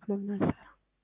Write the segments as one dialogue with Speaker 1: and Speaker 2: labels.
Speaker 1: ለምን አልሰራም?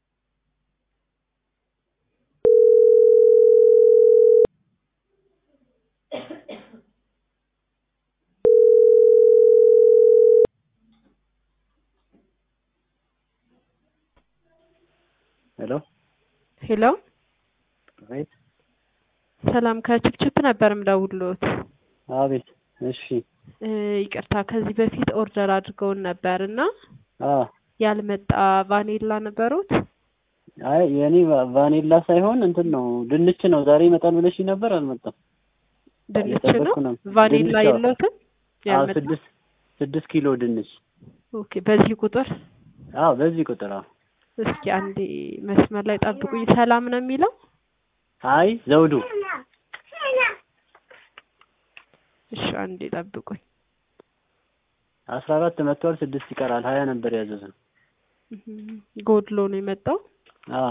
Speaker 2: ሄሎ
Speaker 1: ሄሎ
Speaker 2: አቤት
Speaker 1: ሰላም ከችፕችፕ ነበር ምደውልዎት።
Speaker 2: አቤት እሺ
Speaker 1: እ ይቅርታ ከዚህ በፊት ኦርደር አድርገውን ነበር እና
Speaker 2: አ
Speaker 1: ያልመጣ ቫኒላ ነበሩት?
Speaker 2: አይ የኔ ቫ- ቫኒላ ሳይሆን እንትን ነው ድንች ነው። ዛሬ ይመጣል ብለሽ ነበር አልመጣም።
Speaker 1: ድንች ነው?
Speaker 2: እየጠበቅኩ ነው።
Speaker 1: ቫኒላ
Speaker 2: ድንች አዎ።
Speaker 1: የለዎትም?
Speaker 2: አዎ
Speaker 1: ያልመጣ
Speaker 2: ስድስት ስድስት ኪሎ ድንች
Speaker 1: ኦኬ። በዚህ ቁጥር
Speaker 2: አዎ በዚህ ቁጥር አዎ።
Speaker 1: እስኪ አንዴ መስመር ላይ ጠብቁኝ። ሰላም ነው የሚለው?
Speaker 2: አይ ዘውዱ
Speaker 1: እሺ አንዴ ጠብቁኝ።
Speaker 2: አስራ አራት መጥቷል። ስድስት ይቀራል። ሀያ ነበር ያዘዝነው።
Speaker 1: እህም፣ ጎድሎ ነው የመጣው።
Speaker 2: አዎ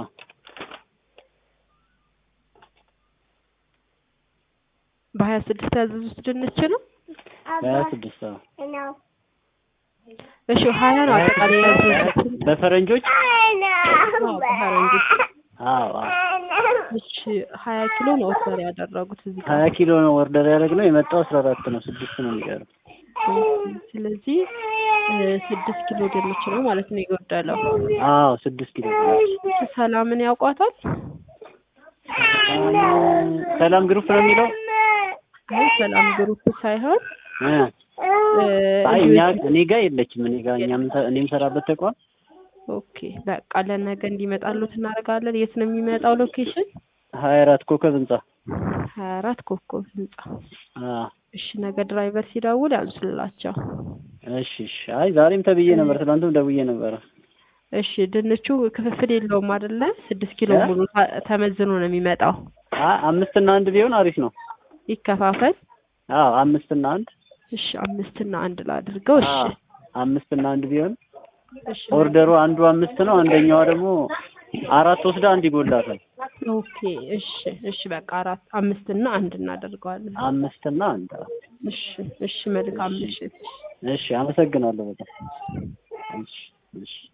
Speaker 1: በሀያ ስድስት ያዘዙት ድንች ነው?
Speaker 2: ሀያ ስድስት አዎ
Speaker 1: እሺ ሀያ ነው አጠቃላይ ያዘዙት።
Speaker 2: በፈረንጆች
Speaker 1: አዎ በፈረንጆች
Speaker 2: አዎ አዎ
Speaker 1: እሺ ሀያ ኪሎ ነው ኦርደር ያደረጉት እዚህ ጋር።
Speaker 2: ሀያ ኪሎ ነው ኦርደር ያደረግነው። የመጣው አስራ አራት ነው። ስድስት ነው የሚቀረው።
Speaker 1: ስለዚህ እ ስድስት ኪሎ ድንች ነው ማለት ነው የጎደለው።
Speaker 2: አዎ ስድስት ኪሎ ድንች።
Speaker 1: ሰላምን ያውቋታል?
Speaker 2: ሰላም ግሩፕ ነው የሚለው
Speaker 1: አይ ሰላም ግሩፕ ሳይሆን
Speaker 2: እ
Speaker 1: እ
Speaker 2: አይ
Speaker 1: እንዲሁ
Speaker 2: እኛ እኔ ጋር የለችም። እኔ ጋር እኛም እኔ የምሰራበት ተቋም
Speaker 1: ኦኬ በቃ ለነገ እንዲመጣሉት እናደርጋለን። የት ነው የሚመጣው ሎኬሽን?
Speaker 2: ሀያ አራት ኮከብ ህንጻ
Speaker 1: ሀያ አራት ኮከብ ህንጻ።
Speaker 2: አ
Speaker 1: እሺ ነገ ድራይቨር ሲደውል ያዙላቸው።
Speaker 2: እሺ እሺ። አይ ዛሬም ተብዬ ነበር፣ ትናንትም ደውዬ ነበረ።
Speaker 1: እሺ ድንቹ ክፍፍል የለውም አይደለ? ስድስት ኪሎ
Speaker 2: እ?
Speaker 1: ሙሉ ታ- ተመዝኖ ነው የሚመጣው።
Speaker 2: አ አምስት እና አንድ ቢሆን አሪፍ ነው።
Speaker 1: ይከፋፈል።
Speaker 2: አዎ አምስት እና አንድ
Speaker 1: እሺ አምስት እና አንድ ላድርገው። እሺ
Speaker 2: አዎ አምስት እና አንድ ቢሆን
Speaker 1: እሺ
Speaker 2: ኦርደሩ አንዱ አምስት ነው፣ አንደኛዋ ደግሞ አራት ወስዳ አንድ ይጎላታል።
Speaker 1: ኦኬ እሺ እሺ በቃ አራት አምስት እና አንድ እናደርገዋለን።
Speaker 2: አምስት እና አንድ አዎ።
Speaker 1: እሺ እሺ መልካም ምሽት።
Speaker 2: እሺ አመሰግናለሁ በጣም እሺ እሺ